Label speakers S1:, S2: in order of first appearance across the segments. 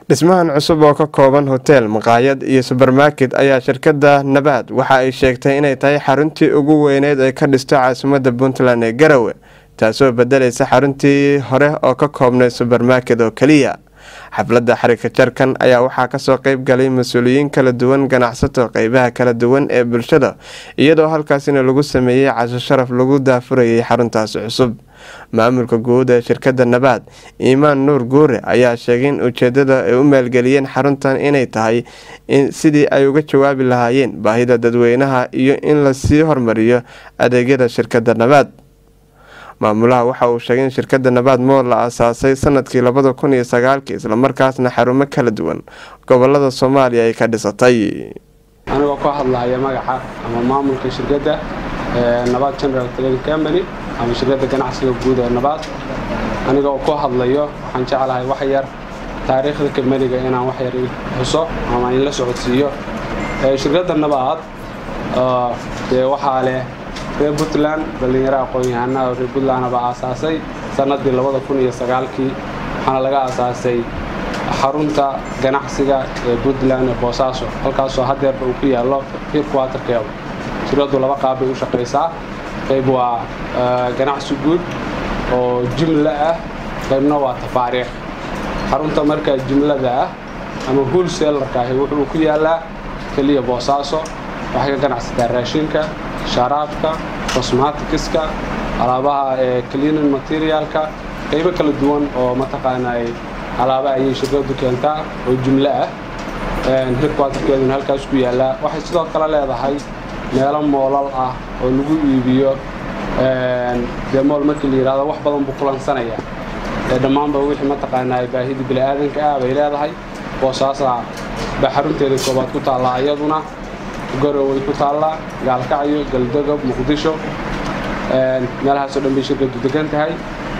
S1: dhismahan cusub oo ka kooban hoteel maqaayad iyo subermarket ayaa shirkadda nabaad waxa ay sheegtay inay tahay xaruntii ugu weyneyd ee ka dhisto caasimadda puntland ee garowe taasoo bedelaysa xaruntii hore oo ka koobnay subermarket oo keliya xafladda xarika jarkan ayaa waxaa kasoo qeyb galay mas-uuliyiin kala duwan ganacsato qeybaha kala duwan ee bulshada iyadoo halkaasina lagu sameeyey casho sharaf lagu daafurayay xaruntaasi cusub maamulka guud ee shirkadda nabaad iimaan nuur guure ayaa sheegay in ujeedada ay u maalgeliyeen xaruntan inay tahay sidii ay uga jawaabi lahaayeen baahida dadweynaha iyo in lasii hormariyo adeegyada shirkadda nabaad maamulaha waxa uu sheegay in shirkadda nabaad mool la aasaasay sanadkii labada kun iyo sagaalkii islamarkaasna xarumo kala duwan gobolada soomaaliya ay ka dhisatay
S2: anigoo ka hadlaya magaca ama maamulka shirkadda nabaad general trading company ama shirkadda ganacsiga guud ee nabaad aniga oo ku hadlayo waxaan jeclahay wax yar taariikhda kamaniga inaan wax yar xuso ama in la socodsiiyo shirkadda nabaad dee waxaa leh reer puntland dhallinyaro aqoon-yahanaha reer puntlandna baa aasaasay sannadii labada kun iyo sagaalkii waxaana laga aasaasay xarunta ganacsiga ee puntland ee boosaaso halkaasoo hadeerba uu ku yaallo hirkuwatarkeeda shirkaddu laba qaab bay u shaqaysaa qayb waa ganacsi guud oo jumla ah qaybna waa tafaariikh xarunta markaa jumlada ah ama hulsellarka ahi wuxuu ku yaallaa keliya boosaaso waxay ka ganacsataa raashinka sharaabka cosmatikiska alaabaha ee cleaning materialka qaybo kala duwan oo mataqaana alaaba ayay shirkadu keentaa oo jumlo ah hirkwatarkeeduna halkaas ku yaallaa waxay sidoo kale leedahay meelo moolal ah oo lagu iibiyo dee mool markii la yidhahdo wax badan buu kulansanaya ee dhammaanba wixii mataqaanaa baahidii bini'aadanka ah bay leedahay boosaasa baa xarunteeda koobaad ku taallaa iyaduna goroway ku taallaa gaalkacyo galdogob muqdisho meelahaasoo dhan bay shirkadu degan tahay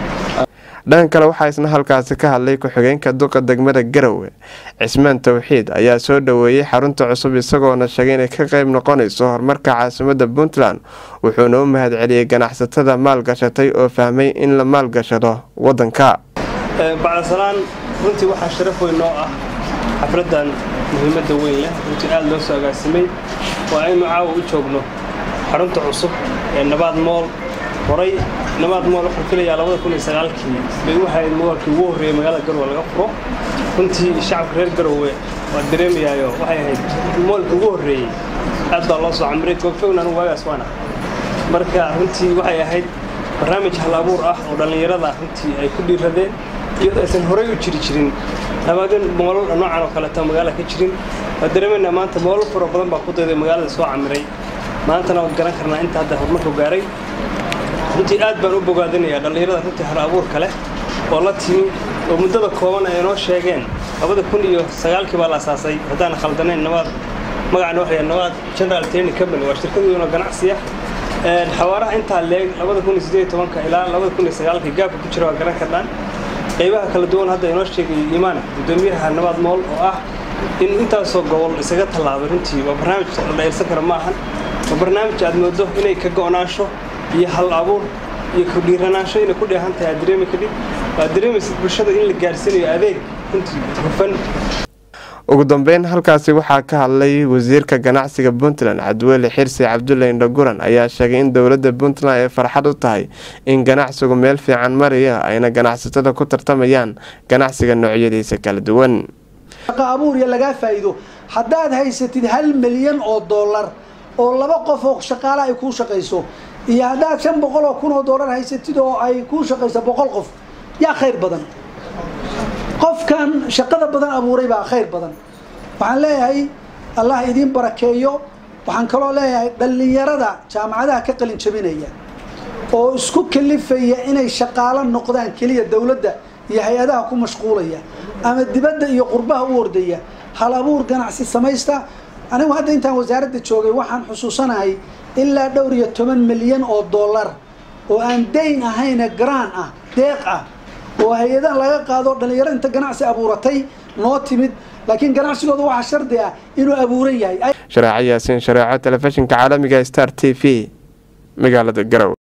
S1: dhan kale waxaa isna halkaasi ka hadlay ku-xigeenka duqa degmada garowe cismaan towxiid ayaa soo dhoweeyey xarunta cusub isagoona sheegay inay ka qeyb noqonayso horumarka caasimadda puntland wuxuuna u mahadceliyey ganacsatada maalgashatay oo fahmay in la maalgashado wadanka
S3: bacdasalaan runtii waxaa sharaf weyn noo ah xafladdan muhiimadda weyn leh runtii aada loo soo agaasimay waa aynu caawa u joogno xarunta cusub ee nabaad mool horay nabaad mool waxaan filayaa labada kun iyo sagaalkii bay u hayd moolkii ugu horreeyey magaalada garowe laga furo runtii shacabka reer garowe waa dareemayaayo waxay ahayd moolkii ugu horreeyey aad baa loo soo camiray goobjoogna anugu waagaas waana marka runtii waxay ahayd barnaamij hal abuur ah oo dhallinyarada runtii ay ku dhiiradeen iyadoo aysan horay u jiri jirin nabaadin moolal noocan oo kaleeto magaalada ka jirin waa dareemaynaa maanta moolal faro badan baa ku dayday magaalada soo camiray maantana waan garan karnaa inta hadda horumarku gaaray runtii aad baan u bogaadinayaa dhallinyarada runtii hal abuurka leh oo la timi oo muddada kooban ay inoo sheegeen labada kun iyo sagaalkii baa la asaasay haddaan khaldanayn nabaad magacana waxaa nabaad general training company waa shirkad weyn oo ganacsi ah xawaaraha intaa leeg labada kun iyo siddeed iyo tobanka ilaa labada kun iyo sagaalkii gaabka ku jira waa garan karnaan qaybaha kala duwan hadda inoo sheegay iimaan guddoomiyaha nabaad mool oo ah in intaasoo gobol isaga tallaabay runtii waa barnaamij la dhaylsan kara ma ahan waa barnaamij aad moodo inay ka go'naansho iyo hal abuur iyo kudhiiranaansho inay ku dheehan tahay aad dareemi kadhib waad dareemaysid bulshada in la gaarsiinayo adeeg runtii hufan
S1: ugu dambeyn halkaasi waxaa ka hadlay wasiirka ganacsiga puntland cabdiweli xirsi cabdulle indhaguran ayaa sheegay in dowladda puntland ay farxad u tahay in ganacsigu meel fiican maraya ayna ganacsatada ku tartamayaan ganacsiga noocyadiisa kala duwan
S4: shaqo abuur iyo lagaa faa'iido haddaad haysatid hal milyan oo dollar oo laba qof oo shaqaale ay kuu shaqayso iyo haddaad shan boqol oo kun oo dollar haysatid oo ay kuu shaqayso boqol qof yaa khayr badan qofkan shaqada badan abuuray baa khayr badan waxaan leeyahay allah idiin barakeeyo waxaan kaloo leeyahay dhallinyarada jaamacadaha ka qalin jabinaya oo isku kalifaya inay shaqaalo noqdaan keliya dowladda iyo hay-adaha ku mashquulaya ama dibadda iyo qurbaha u ordaya hal abuur ganacsi samaysta anigu hadda intaan wasaaradda joogay waxaan xusuusanahay ilaa dhowr iyo toban milyan oo dollar oo aan dayn ahayne garaan ah deeq ah oo hay-adaha laga qaado dhallinyaro inta ganacsi abuuratay noo timid laakiin ganacsigooda waxaa shardi ah inuu abuuran yahay
S1: shareeco yaasiin shareeco telefishinka caalamiga star t v magaalada garowe